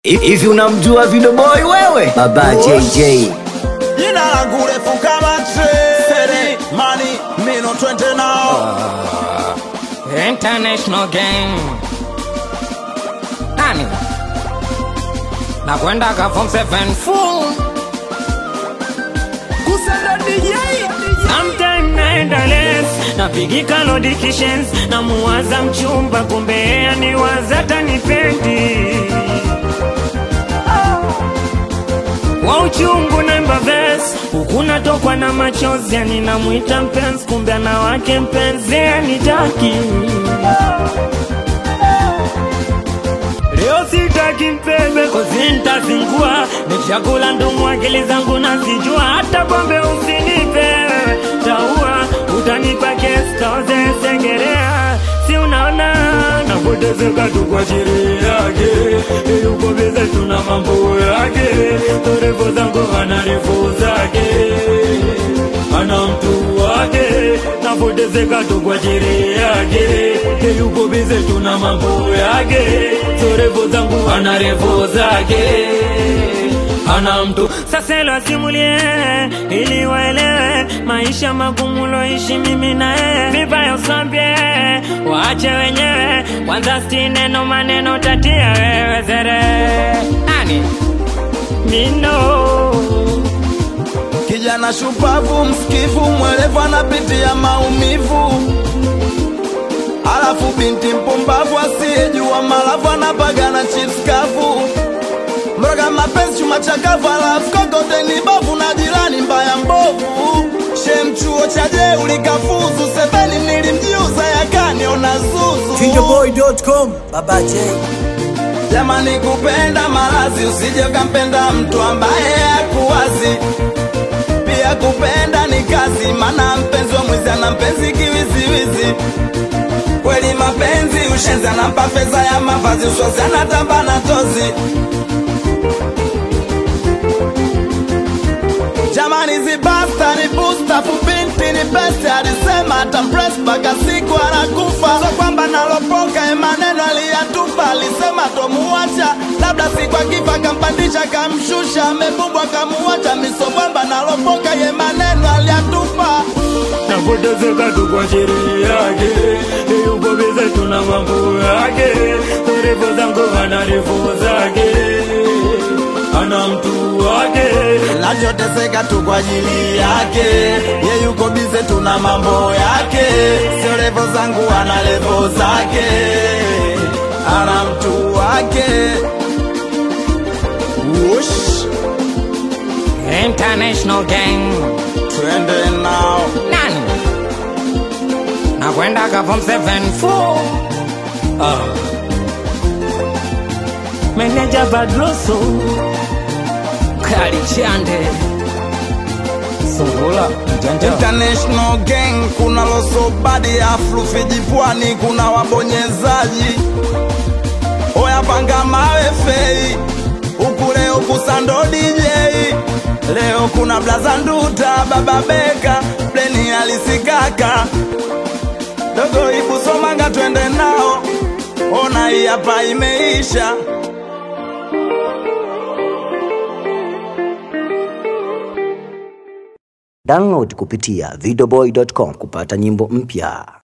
Hivi unamjua Video Boy wewe? Baba JJ. Jina langu refu kama treni Money, mino twende nao International gang nani nakwenda ka form 7 full Kusenda DJ sometime naenda less napigika notifications na muwaza mchumba kumbe yeye ni waza tanipendi wa uchungu naimba ves huku natokwa na machozi yani namwita mpenzi kumbe ana wake mpenzi anitaki leo sitaki mpembe kozi ntazingua nishakula ndumu akili zangu nazijua hata pombe usinipe taua utanipa kesi kaoze sengerea si unaona napotezeka tu kwa chiri yake yuko bize tuna mambo yake torefu zangu ana refu zake ana mtu wake napotezeka tu kwa chiri yake yuko bize tuna mambo yake torefu zangu ana refu zake ana mtu sasa ilo asimulie ili waelewe maisha magumu loishi mimi na yeye vibaya usambie waache wenyewe kwanza sti neno maneno tatia wewe zere nani mino Kijana shupavu, msikivu, mwelevu, anapitia maumivu. Alafu binti mpumbavu asiyejua malavu anapagana chips kavu. Mroga mapenzi chuma chakavu, alafu kokote ni bavu na jirani mbaya mbovu. Shem chuo cha je ulikafuzu, sebeni nilimjiuza yakaniona zuzu. Videoboy.com. Baba J. Jamani, kupenda malazi, usije ukampenda mtu ambaye hakuwazi. Pia kupenda ni kazi, maana mpenzi wa mwizi ana mpenzi kiwiziwizi. Kweli mapenzi ushenzi, anampa fedha ya mavazi, uswazi anatamba na tozi. Jamani, zibasta ni busta, fubinti ni besti, alisema atampress mpaka siku anakufa. So kwamba nalopoka ye maneno aliyatupa, alisema tomuacha, labda siku akifa kampandisha kamshusha, amebumbwa kamuacha, misobwamba nalopoka ye maneno aliyatupa. napotezeka tu kwa chiri yake yuko bize tuna mambo yake refu zangu ana refu zake ana mtu wake Nachoteseka tu kwa ajili yake, ye yuko bize, tuna mambo yake, sio levo zangu, ana levo zake, ana mtu wake. Wush, International gang twende nao nani nakwenda ka form 7 full ah. meneja badroso kali chande sungula mjanja International gang, kuna losobadi aflu vijipwani, kuna wabonyezaji oya panga mawe fei huku leo kusando DJ leo kuna blaza nduta baba beka pleni alisikaka dogo ibu somanga twende nao ona hii hapa imeisha Download kupitia videoboy.com kupata nyimbo mpya.